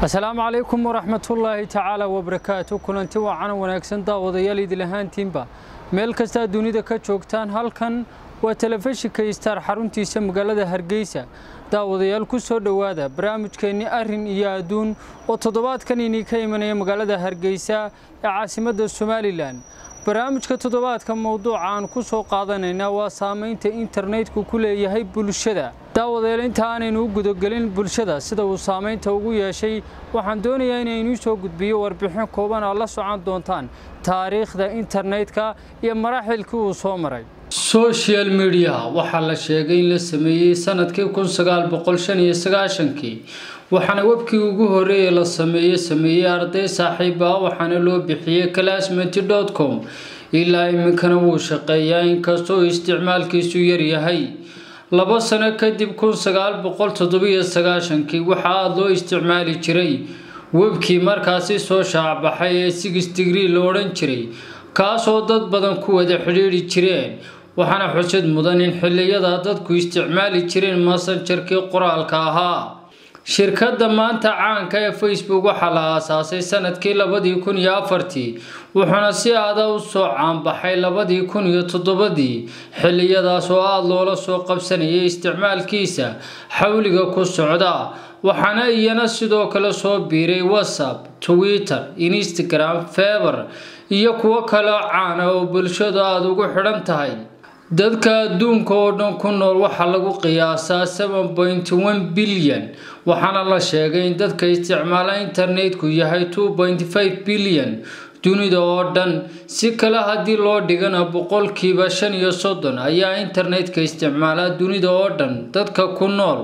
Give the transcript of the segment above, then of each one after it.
asalaamu calaykum waraxmatullaahi tacaala wabarakaatu kulanti waacana wanaagsan daawadayaal idil ahaantiinba meel kastaa dunida ka joogtaan halkan waa telefishinka istaar xaruntiisa magaalada hargeysa daawadayaal ku soo dhowaada barnaamijkeenni arrin iyo adduun oo toddobaadkan inii ka imanaya magaalada hargeysa ee caasimadda somalilan barnaamijka toddobaadka mowduuca aan ku soo qaadanaynaa waa saamaynta internetku ku leeyahay bulshada daawadayaal inta aanaynu u gudagelin bulshada sida uu saamaynta ugu yeeshay waxaan doonayaa inaynuu soo gudbiyo warbixin kooban aad la socon doontaan taariikhda internetka iyo maraaxilkii uu soo maray social media waxaa la sheegay in la sameeyey sanadkii kun sagaal boqol shan iyo sagaashankii waxaana webkii ugu horreeyay la sameeye sameeyey arday saaxiiba waxaana loo bixiyey classmate dot com ilaa iminkana wuu shaqeeyaa inkastoo isticmaalkiisu yaryahay laba sano kadib kun sagaal boqol toddobiyo sagaashankii waxaa aada loo isticmaali jiray webkii markaasi soo shaacbaxay ee six degree la odhan jiray kaasoo dad badan ku wada xidhiidhi jireen waxaana xusad mudan in xilliyada dadku isticmaali jireen massenjarkii qoraalka ahaa shirkadda maanta caanka ee facebook waxaa la aasaasay sanadkii labadii kun iyo afartii wuxuuna si aada u soo caanbaxay labadii kun iyo toddobadii xilliyadaas oo aada loola soo qabsanayay isticmaalkiisa xawliga ku socda waxaana iyana sidoo kale soo biiray whatsapp twitter instagram feber iyo kuwo kaleo caana oo bulshadu aada ugu xidhan tahay dadka adduunka oo dhan ku nool waxaa lagu qiyaasaa seven point one bilyan waxaana la sheegay in dadka isticmaala internetku yahay two point five bilyan dunida oo dhan si kale haddii loo dhigana boqolkiiba shan iyo soddon ayaa internetka isticmaala dunida oo dhan dadka ku nool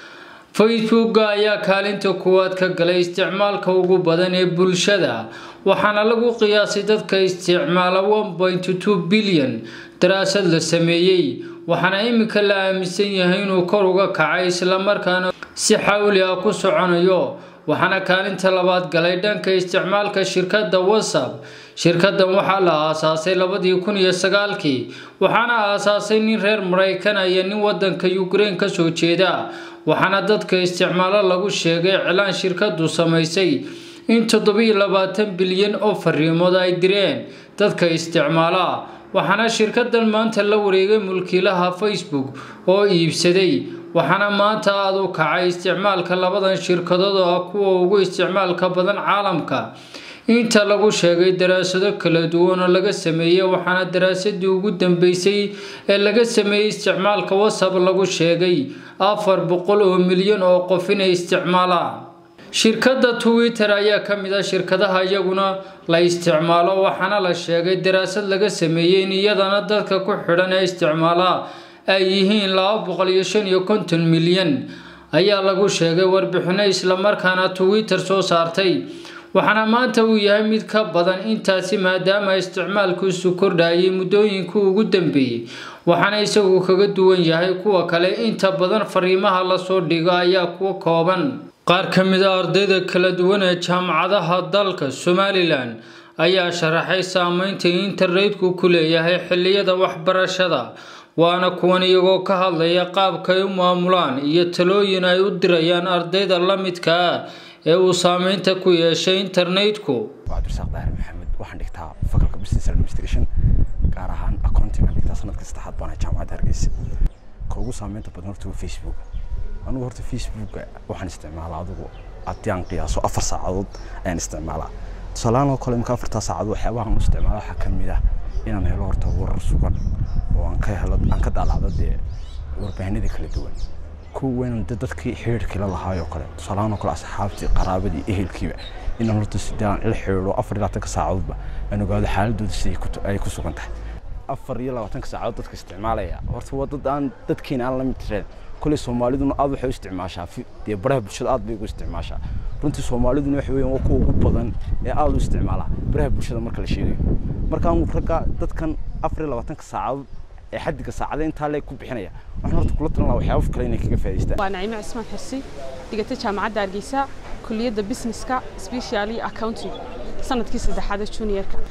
facebooka ayaa kaalinta kuwaad ka galay isticmaalka ugu badan ee bulshada waxaana lagu qiyaasay dadka isticmaala one point two bilyan daraasad la sameeyey waxaana iminka la aaminsan yahay inuu kor uga kacay islamarkaana si xawli ah ku soconayo waxaana kaalinta labaad galay dhanka isticmaalka shirkadda whatsapp shirkaddan waxaa la aasaasay labadii kun iyo sagaalkii waxaana aasaasay nin reer maraykan iyo nin wadanka ukraine kasoo jeeda waxaana dadka isticmaalo lagu sheegay cilaan shirkadu samaysay in toddobiyo labaatan bilyan oo fariimood ay direen dadka isticmaala waxaana shirkadan maanta la wareegay mulkiilaha facebook oo iibsaday waxaana maanta aada u kacay isticmaalka labadan shirkadood oo ah kuwa ugu isticmaalka badan caalamka inta lagu sheegay daraasado kala duwan oo laga sameeyey waxaana daraasadii ugu dambeysay ee laga sameeyey isticmaalka whatsapp lagu sheegay afar boqol oo milyan oo qof inay isticmaalaan shirkadda twitter ayaa ka mid ah shirkadaha iyaguna la isticmaalo waxaana la sheegay daraasad laga sameeyey in iyadana dadka ku xidhan ee isticmaala ay yihiin laba boqol iyo shan iyo konton milyan ayaa lagu sheegay warbixino islamarkaana twitter soo saartay waxaana maanta uu yahay mid ka badan intaasi maadaama isticmaalkiisu kordhayay muddooyinkii ugu dambeeyey waxaana isagu kaga duwan yahay kuwa kale inta badan fariimaha lasoo dhigo ayaa kuwa kooban qaar ka mid a ardayda kala duwan ee jaamacadaha dalka somalilan ayaa sharaxay saameynta internetku ku leeyahay xilliyada waxbarashada waana kuwan iyagoo ka hadlaya qaabkay u maamulaan iyo talooyin ay u dirayaan ardayda la midka ah ee uu saameynta ku yeeshay internetku cabdirasaaq daahir maxamed waxaan dhigtaa fakalka business administration gaar ahaan accounting aan dhigtaa sanadka saddexaad baan jaamacadda hargeysa ka ugu saameynta badan horta waa facebook anigu horta facebooka waxaan isticmaalaa adigu haddii aan qiyaaso afar saacadood ayaan isticmaalaa tusaalahaan oo kale marka afartaa saacadood waxyaabaha aan u isticmaala waxaa ka mid ah inaan helo horta warar sugan oo aan ka helo aan ka daalacdo dee warbaahinada kala duwan kuwa weyn de dadkii xiriirkii la lahaayoo kale tusaalahaan oo kale asxaabtii qaraabadii ehelkiiba inaan horta sidee aan ila xiriiro afar iyo labaatanka saacadoodba aan ogaado xaaladooda siday ay ku sugan tahay afar iyo labaatanka saacadood dadka isticmaalaya horta waa dad aan dadkeena aan la mid tireen كل سوماليدون aad waxay u isticmaashaa dee baraha bulshada aad bay ugu isticmaashaa runtii soomaaliduna waxa weeyaan waa kuwa ugu badan ee aad u isticmaala baraha bulshada marka la sheegayo markaan ragga dadkan afar iyo labaatanka saacadood ee xaddiga saacada intaa leeg ku bixinaya waxaan horta kula talin lahaa waxyaabo kale inay kaga faa'iidaystaan waa naciime cismaan xirsi dhigatay jaamacadda hargeysa kulliyadda businesska specially accounting sanadkii saddexaad ee juniorka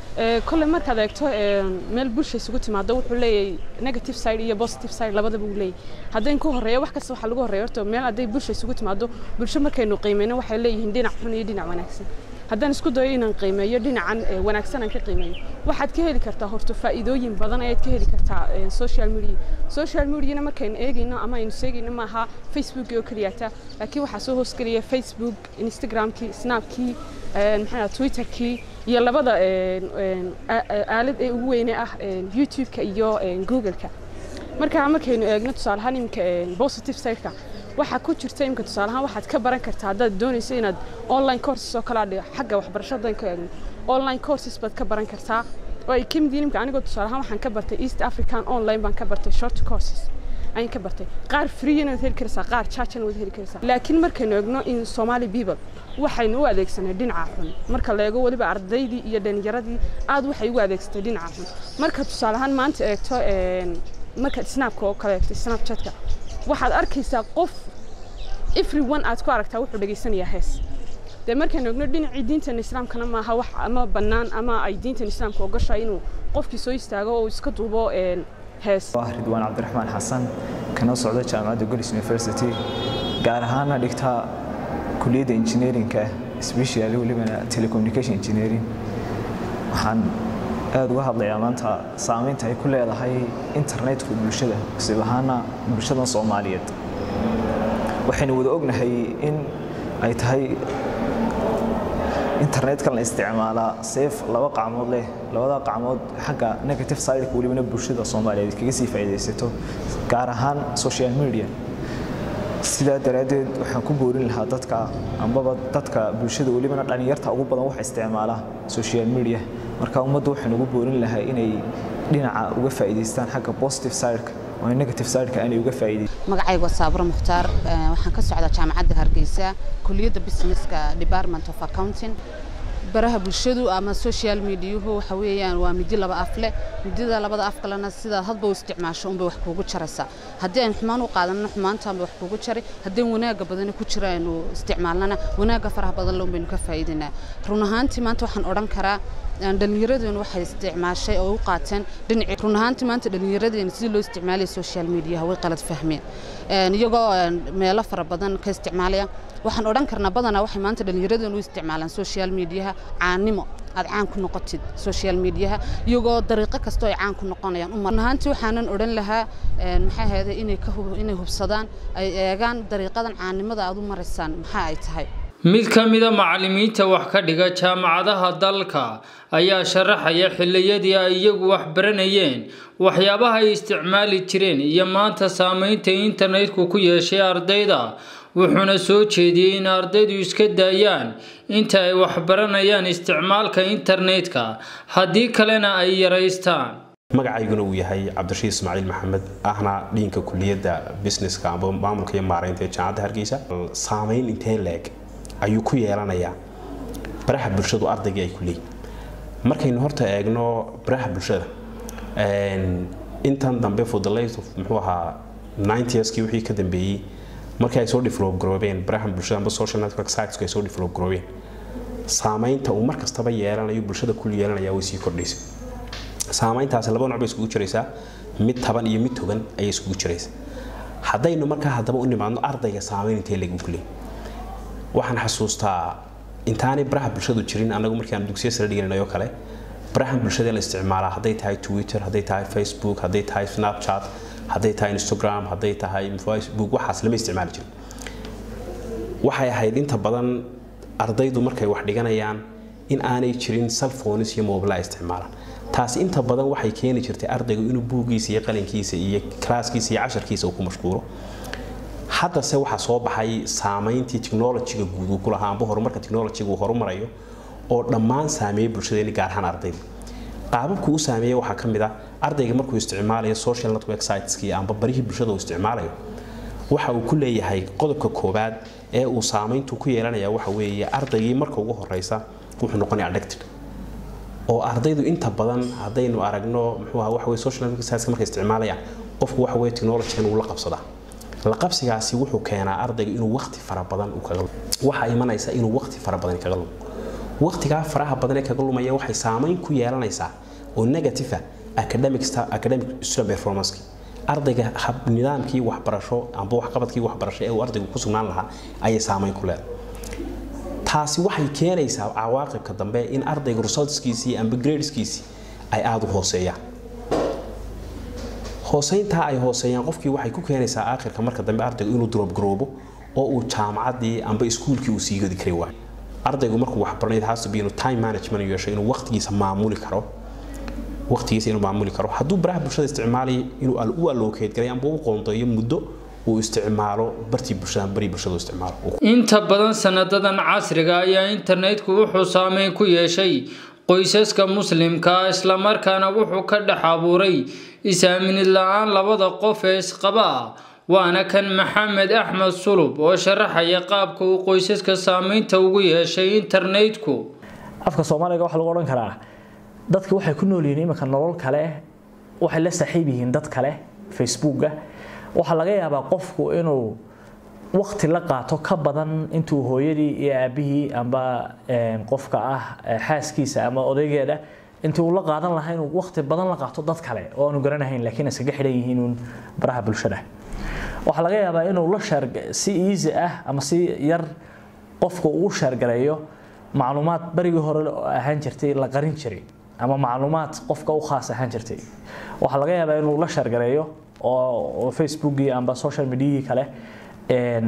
kolley markaad eegto meel bulsha isugu timaado wuxuu leeyahay negative side iyo positive side labadaba uu leeyahay haddayn ku horreeya wax kasta waxaa lagu horreeya horta meel hadday bulsha isugu timaado bulsho markaynu qiimeyno waxay leeyihiin dhinac xun iyo dhinac wanaagsan haddaan isku dayo inaan qiimeeyo dhinacan wanaagsan aan ka qiimeeyo waxaad ka heli kartaa horta faa'iidooyin badan ayaad ka heli kartaa social media social mediana markaynu eegayno ama aynu sheegayno maaha facebook oo keliyata laakiin waxaa soo hoosgelaya facebook instagramkii snapkii maxaa twitterkii iyo labada aalad ee ugu weyne ah youtube-ka iyo google-ka marka markaynu eegno tusaale ahaan iminka positive side-ka waxaa ku jirta imika tusaale ahaan waxaad ka baran kartaa haddaad doonayso inaad online courses oo kale adhiga xagga waxbarashadan ka eegno online courses baad ka baran kartaa oo ay ka mid yihiin imika anigoo tusaale ahaan waxaan ka bartay east african online baan ka bartay short courses ayaan ka bartay qaar freeana waad heli karaysaa qaar chargena waad heli karaysaa laakiin markaynu eegno in somali people waxaynu u adeegsanay dhinaca xun marka la eego weliba ardaydii iyo dhalinyaradii aad waxay ugu adeegsatay dhinaca xun marka tusaale ahaan maanta eegto marka snapka oo kale eegto snapchatka waxaad arkaysaa qof everyone aad ku aragtaa wuxuu dhegaysanayaa hees dee markaynu ogno dhinacii diintan islaamkana maaha wax ama bannaan ama ay diintan islaamka ogashaa inuu qofkii soo istaago oo iska duubo hees ridwaan cabdiraxmaan xasan kana socda jaamacadda golis university gaar ahaana dhigtaa kuliyadda engineerinka specially welibana telecommunication engineering waxaan aada uga hadlayaa maanta saameynta ay ku leedahay internetku bulshada sib ahaana bulshadan soomaaliyeed waxaynu wada ognahay in ay tahay internetkan la isticmaalaa seef laba qacmood leh labada qacmood xagga negative sideka welibana bulshada soomaaliyeed kaga sii faa'iidaysato gaar ahaan social media sidaa daraaddeed waxaan ku boorin lahaa dadka ambaba dadka bulshada welibana dhalinyarta ugu badan waxa isticmaala social media marka ummadda waxaan ugu boorin lahaa inay dhinaca uga faa'iidaystaan xagga positive sideka oo negative sideka aanay uga faa'iidaysan magacaygu waa saabro mukhtaar waxaan ka socdaa jaamacadda hargeysa kuliyadda businesska department of accounting baraha bulshadu ama social mediahu waxa weeyaan waa midi laba af leh midida labada af kalena sidaad hadba u isticmaasho unbay wax kuugu jaraysaa haddii aynu xumaan u qaadanana xumaantaanbay wax kuugu jaray haddii wanaagga badani ku jira aynu isticmaalnana wanaagga faraha badan le unbaynu ka faa'iidaynaa run ahaantii maanta waxaan odhan karaa dhallinyaradeenu waxay isticmaashay oo u qaateen dhinacii run ahaantii maanta dhallinyaradeenu sidii loo isticmaalaya social mediaha way qalad fahmeen iyagoo meelo fara badan ka isticmaalaya waxaan odhan karnaa badanaa waxay maanta dhallinyaradeenu u isticmaalaan social mediaha caanimo aad caan ku noqotid social mediaha iyagoo dariiqo kastoo ay caan ku noqonayaan run ahaantii waxaanan odhan lahaa maxay ahayde inay ka inay hubsadaan ay eegaan dariiqadan caannimada aad u maraysaan maxaa ay tahay mid ka mida macallimiinta wax ka dhiga jaamacadaha dalka ayaa sharaxaya xilliyadii ay iyagu wax baranayeen waxyaabaha ay isticmaali jireen iyo maanta saameynta internetku ku yeeshay ardayda wuxuuna soo jeediyey in ardaydu iska daayaan inta ay wax baranayaan isticmaalka internetka haddii kalena ay yaraystaan magacayguna uu yahay cabdirashiid ismaaciil maxamed ahna dhiinka kuliyadda businesska amba maamulka iyo maareynta ee jaamacadda hargeysa saameyn intee leeg ayuu ku yeelanayaa baraha bulshadu ardaygii ay ku leeyihin markaynu horta eegno baraha bulshada intan dambe for the late of muxuu ahaa 90skii wixii ka dambeeyey markii ay soo develop garoobeen baraha bulshada amba social network sitesku ay soo develop garoobeen saameynta uu mar kastaba yeelanayo bulshada kul yeelanaya way sii kordhaysa saameyntaasi laba nooc bay iskugu jiraysaa mid taban iyo mid togan ayay iskugu jiraysaa haddaynu markaa haddaba u nimaadno ardayga saameyn intee lagu kuley waxaan xasuustaa intaanay baraha bulshadu jirin anagu markii aan dugsiya sare dhiganay oo kale baraha bulshada la isticmaalaa hadday tahay twitter hadday tahay facebook hadday tahay snapchat hadday tahay instagram hadday tahay facebook waxaas lama isticmaali jirin waxay ahayd inta badan ardaydu markay wax dhiganayaan in aanay jirin cellphones iyo mobile ay isticmaalaan taasi inta badan waxay keeni jirtay ardaygu inuu buuggiisa iyo qalinkiisa iyo klaaskiisa iyo casharkiisa uu ku mashquulo haddase waxaa soo baxay saameyntii technologyga guud uu ku lahaa amba horumarka technologyga uu horumarayo oo dhammaan saameeyey bulshadeeni gaar ahaan ardayda qaababku u saameeyey waxaa ka mid ah ardayga markuu isticmaalayo social network siteski amba barihii bulshada uu isticmaalayo waxa uu ku leeyahay qodobka koowaad ee uu saameyntu ku yeelanaya waxa weeye ardaygii marka ugu horeysa wuxuu noqonaya addicted oo ardaydu inta badan haddaynu aragno muxuu ahaa waxa weye social network siteska markay isticmaalayaan qofku waxa weye technologygan uu la qabsadaa la qabsigaasi wuxuu keenaa ardayga inuu waqti fara badan u kaga waxaa imanaysa inuu waqti fara badan kaga lumo waqtigaa faraha badan ee kaga lumaya waxay saameyn ku yeelanaysaa oo negative ah academic sta- academic student performance ardayga hab nidaamkii waxbarasho amba waxqabadkii waxbarasho ee uu ardaygu ku sugnaan lahaa ayay saameyn ku leedahay taasi waxay keenaysaa cawaaqibka dambe in ardayga resultskiisii amba gradeskiisii ay aada u hooseeyaan hooseyntaa ay hooseeyaan qofkii waxay ku keenaysaa aakhirka marka dambe ardaygu inuu drop garoobo oo uu jaamacaddii amba iskuulkii uu sii gadi kari waayo ardaygu markuu wax baranayd has to be inuu time management yeesho inuu waqtigiisa maamuli karo waqtigiisa inuu maamuli karo hadduu baraha bulshada isticmaalayo inuu al- u allocate garay amba u qoondeeyo muddo uu isticmaalo bartii bulshada amba barii bulshada uu isticmaalo inta badan sanadadan casriga ayaa internetku wuxuu saameyn ku yeeshay qoysaska muslimka ah islamarkaana wuxuu ka dhex abuuray is-aaminid la-aan labada qof ee isqaba ah waana kan maxamed axmed sulub oo sharaxaya qaabka uu qoysaska saameynta ugu yeeshay internetku afka soomaaliga waxaa lagu odhan karaa dadka waxay ku nool yihiin iminka nolol kale waxay la saaxiib yihiin dad kale facebooka waxaa laga yaabaa qofku inuu waqti la qaato ka badan intuu hooyadii iyo aabihii amba een, qofka ah eh, xaaskiisa ama odaygeeda intii uu la qaadan lahaa inuu waqti badan la qaato dad kale oo aanu garanahayn laakiin iskaga xidhan yihiin uun baraha bulshada waxaa laga yaabaa inuu la sheer si easy ah ama si yar qofka uu sheergareeyo macluumaad barigii hore ahaan jirtay la qarin jiray ama macluumaad qofka u khaas ahaan jirtay waxaa laga yaabaa inuu la sheergareeyo oo oo facebookii amba social mediahii kale een,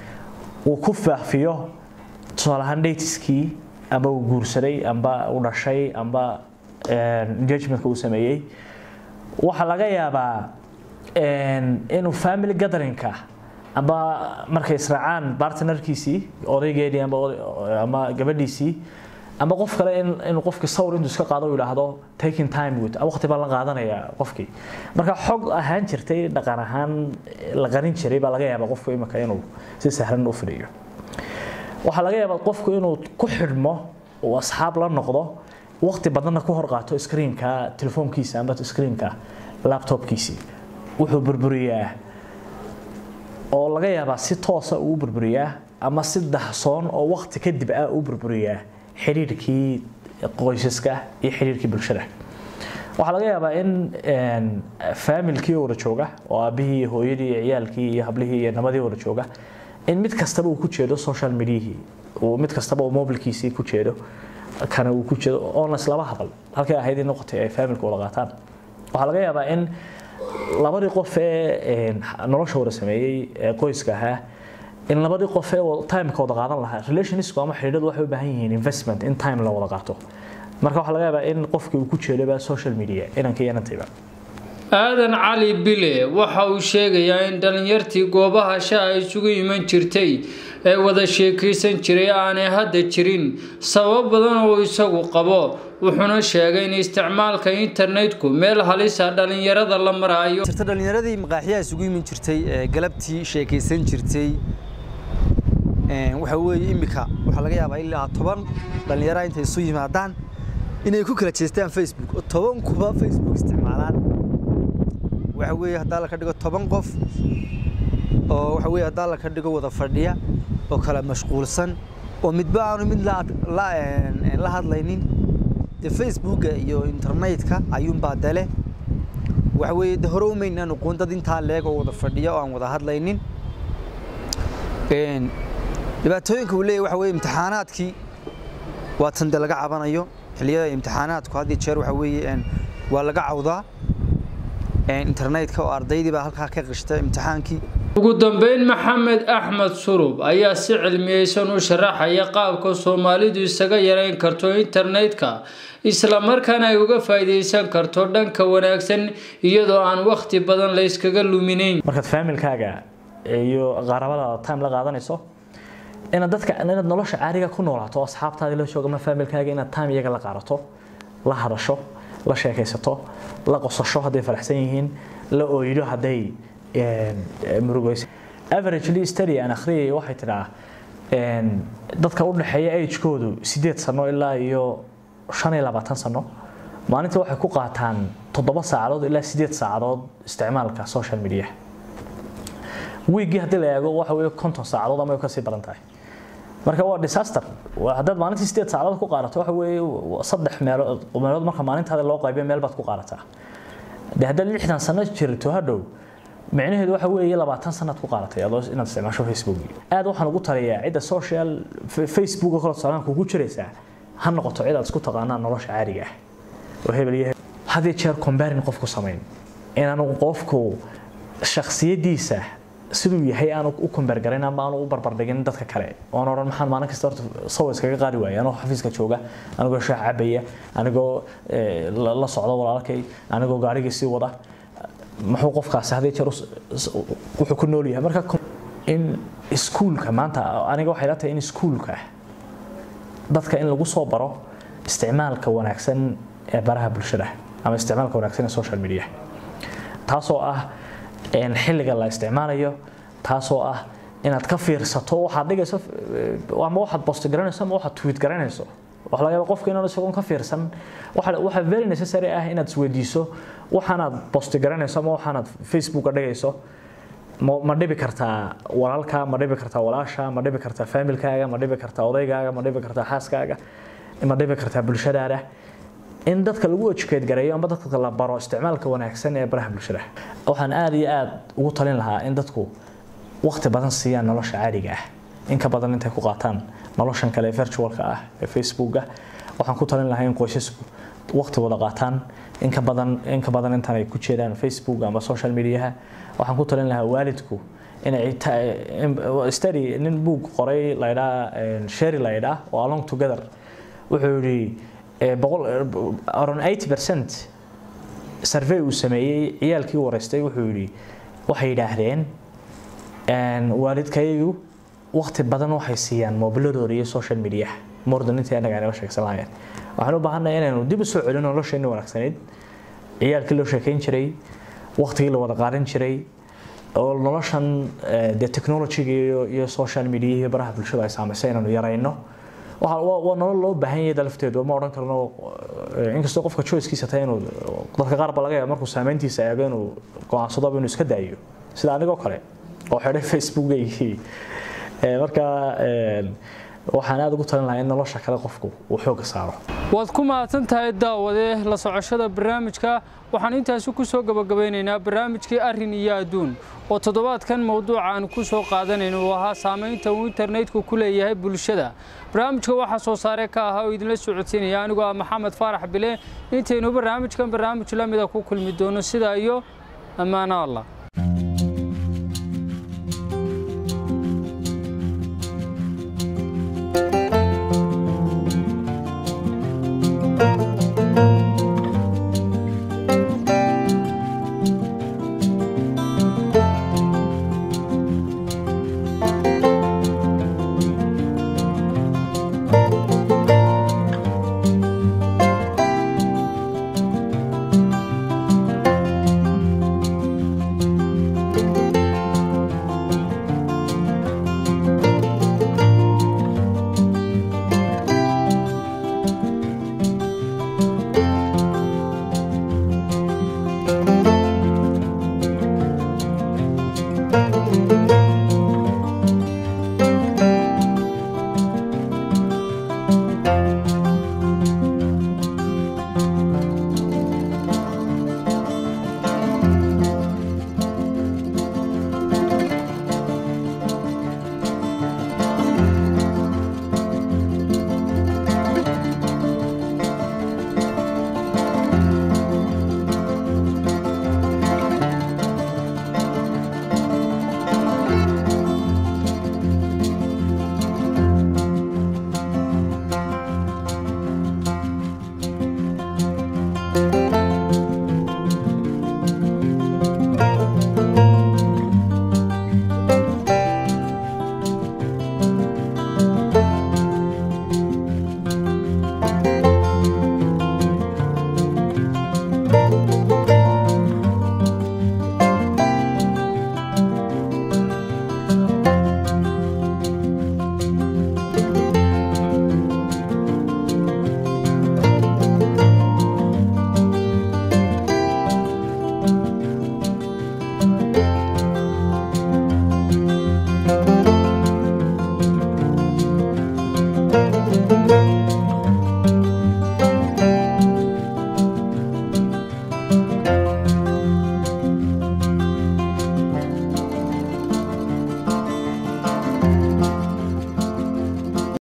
uu ku faafiyo tusaale ahaan datiskii amba uu guursaday amba uu dhashay amba een, engagementka uu sameeyey waxaa laga yaabaa een, inuu family gatheringka amba markay israacaan partnerkiisii odaygeedii amba oday- ama gabadhiisii ama qof kale in inuu qofkii sawir intuu iska qaado uu yidhaahdo taking time with waqti baan la qaadanaya qofkii marka xog ahaan jirtay dhaqan ahaan la qarin jiray baa laga yaabaa qofku imika inuu si sahlan u fidhiyo waxaa laga yaabaa qofku inuu ku xidhmo uu asxaab la noqdo waqti badanna ku hor qaato screenka telefoonkiisa amba screenka laptopkiisii wuxuu burburiyaa oo laga yaabaa si toosa uu burburiyaa ama si dahsoon oo waqti kadib ah uu burburiyaa xiriirkii qoysaska iyo xiriirkii bulshada waxaa laga yaabaa in een, faamilkii wada jooga oo aabihii iyo hooyadii iyo ciyaalkii iyo hablihii iyo nabadii wada jooga in mid kastaba uu ku jeedo social mediahii uu mid kastaba uu mobilkiisii ku jeedo kana uu ku jeedo oona islaba hadal halkay ahayd in noqotay ay faamilka wada qaataan waxaa laga yaabaa in labadii qof ee een, nolosha wada sameeyey ee qoyska ahaa in labadii qof ee wada- timeka wada qaadan lahaa relationships ama xidhiidhadu waxay u baahan yihiin investment in time la wada qaato marka waxaa laga yaabaa in qofkii uu ku jeedoba social media inanka iyo inantayba aadan cali bile waxa uu sheegayaa in dhallinyartii goobaha shaha isugu iman jirtay ee wada sheekaysan jiray aanay hadda jirin sabab badan oo isagu qabo wuxuuna sheegay in isticmaalka internetku meel halisa dhallinyarada la maraayo jirta dhalinyaradii maqaaxiyaha isugu imin jirtay ee galabtii sheekaysan jirtay een, waxa weeye imika waxaa laga yaabaa ilaa toban dhalinyara intay isu yimaadaan inay ku kala jeestaan facebook oo toban kuba facebook isticmaalaan waxa weeye haddaa la ka dhigo toban qof oo waxa weeye haddaa la ka dhigo wada fadhiya oo kala mashquulsan oo midba aanu mid la la een, la hadlaynin dee facebooka iyo internetka ayuunbaa dale waxa weeye de hore umaynaan aqoon dad intaa leeg oo wada fadhiya oo aan wada hadlaynin Een, dhibaatooyinka uu leeyahay waxa weeye imtixaanaadkii waa tan de laga cabanayo xilliyada imtixaanaadku had iyo jeer waxa weeye een, waa laga cawdaa Een, internetka oo ardaydii baa halkaa ka qishta imtixaankii ugu dambeyn maxamed axmed surub ayaa si cilmiyeysan u sharaxaya qaabka soomaalidu isaga yareyn karto internetka islamarkaana ay uga faa'iideysan karto dhanka wanaagsan iyadoo aan waqti badan la iskaga luminayn markaad faamilkaaga iyo qaarabadaada time la qaadanayso inaad dadka inaad nolosha caadiga ku noolaato oo asxaabtaadii la jooga ama faamilkaaga inaad time iyaga la qaadato la hadasho la sheekaysato la qosasho hadday faraxsan yihiin la ooydo hadday een, murugayso averagely study aan akhriyay waxay tidhaa een, dadka u dhexeeya agekoodu sideed sano ilaa iyo shan iyo labaatan sano maalintii waxay ku qaataan toddoba saacadood ilaa sideed saacadood isticmaalka social media wiigii haddii la eego waxa weeye konton saacadood ama ay ka sii badan tahay marka waa disaster haddaad maalintii sideed saacadood ku qaadato waxa weeye saddex meelood meelood marka maalintaada loo qaybiyo meel baad ku qaadataa dee haddaad lixdan sano jirto hadhow micnaheedu waxa weeye labaatan sanaad ku qaadatay adoo inaad isticmaasho facebook aad waxaan ugu taliyaa cidda social facebook oo kale tusaalahan kugu jiraysaa ha noqoto cid aad isku taqaanaan nolosha caadiga ah oo hebel iyo had iyo jeer combarin qofku samayn inaanu qofku shakhsiyadiisa siduu yahay aanu u kombaargarayn ama aanu u barbardhigin dadka kale oon odhan maxaan maalin kasta horta sawa iskaga qaadi waaya anoo xafiiska jooga anigoo shaah cabaya anigoo la socda walaalkay anigoo gaarigii sii wada muxuu qofkaasi hadii jeer wuxuu ku nool yahay marka in iskuulka maanta aniga waxay la tahay in iskuulka dadka in lagu soo baro isticmaalka wanaagsan ee baraha bulshada ama isticmaalka wanaagsan ee social media taasoo ah xilliga la isticmaalayo taasoo ah inaad ka fiirsato waxaad dhigayso ama waxaad post garanayso ama waxaad tweet garanayso waxa laga yaabaa qofka inaan isagoon ka fiirsan waxa waxa very necessary ah inaad isweydiiso waxaanaad post garanayso ama waxaanaad facebooka dhigayso ma dhibi kartaa walaalka ma dhibi kartaa walaasha ma dhibi kartaa familkaaga ma dhibi kartaa odaygaaga ma dhibi kartaa xaaskaaga ma dhibi kartaa bulshadaada in dadka lagu educate gareeyo ama dadka la baro isticmaalka wanaagsan ee baraha bulshada waxaan aad iyo aad ugu talin lahaa in dadku waqti badan siiyaan nolosha caadiga ah in ka badan intay ku qaataan noloshan kale ee virtualka ah ee facebooka waxaan ku talin lahaa in qoysasku waqti wada qaataan in ka badan in ka badan intan ay ku jeedaan facebook ama social mediaha waxaan ku talin lahaa waalidku inay study nin buug qoray laydhaa sherry laydhaa oo along together wuxuu yidhi around 80% survey uu sameeyey ciyaalkii wareystay wuxuu yidhi waxay yidhaahdeen waalidkayagu waqti badan waxay siiyaan mobiladooda iyo social media mordan intii anaga nala sheegsan lahaayeen waxaan u baahannahay inaynu dib u soo celino nolosheenni wanaagsanayd ciyaalkii loo sheekayn jiray waqtigii la wada qaadan jiray oo noloshan dee technologyga iyo iyo social media iyo baraha bulshada ay saamaysay inaynu yarayno waa nolol loo baahan yahay dalafteedu ma odhan karno inkastoo qofka choicekiisa tahay inuu dadka qaar ba laga yaaba markuu saameyntiisa eego inuu go-aansado inuu iska daayo sida anigoo kale oo xidhay facebookaygii marka waxaan aada ugu talin lahaa in nolosha kale qofku uu xoogga saaro waad ku mahadsan tahay daawade la socoshada barnaamijka waxaan intaasi ku soo gabagabeynaynaa barnaamijkii arrin iyo adduun oo toddobaadkan mowduuca aan ku soo qaadanayno uu ahaa saamaynta uu internetku ku leeyahay bulshada barnaamijka waxaa soo saare ka ahaa oo idinla socodsiinaya anigoo ah maxamed faarax bile intaynu barnaamijkan barnaamij la mida ku kulmi doono sidaa iyo ammaano allah